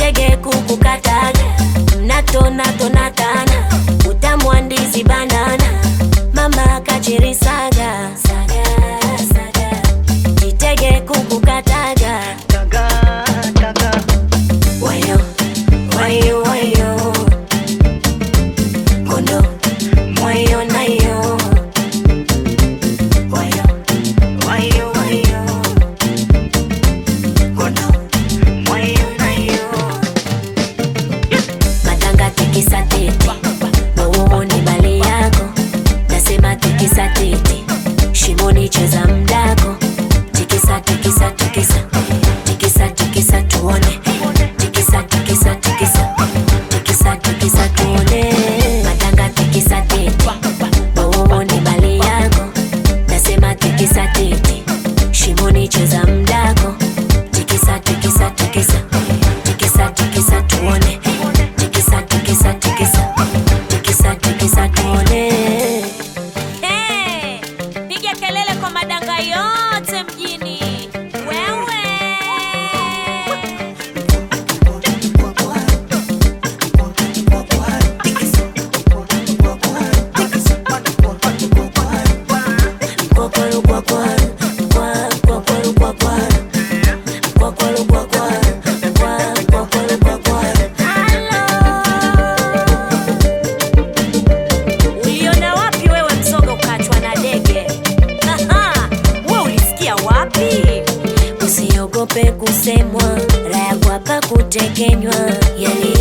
Jitege kukukataga mnatonatonatana utamu wa ndizi banana mama kachiri saga saga saga Jitege kukukataga wayo wayo wayo kondo wayo nayo wayo wayo wayo kondo wayo nayo matanga tikisa tete wowowo ni bali yako nasema tikisa tete shimoni cheza mdako tikisa tikisa tikisa tikisa tikisa tuone tikisa tikisa tikisa tikisa tikisa tuone matanga tikisa tete wowowo ni bali yako nasema tikisa tete shimoni cheza mdako tikisa tikisa tikisa tikisa tikisa tuone tikisa tikisa tikisa tikisa tikisa tuone Hey, piga kelele kwa madanga yote mjini. Wewe. Kwakwaru, kwakwaru, kwa, kwakwaru, kwakwaru. Kwakwaru, kwakwaru, kwa, kwakwaru, kwakwaru. Uliona wapi wewe mzoga ukachwa na dege? Aha, wewe ulisikia wapi? usiogope kusemwa raya kwapa kutekenywa yali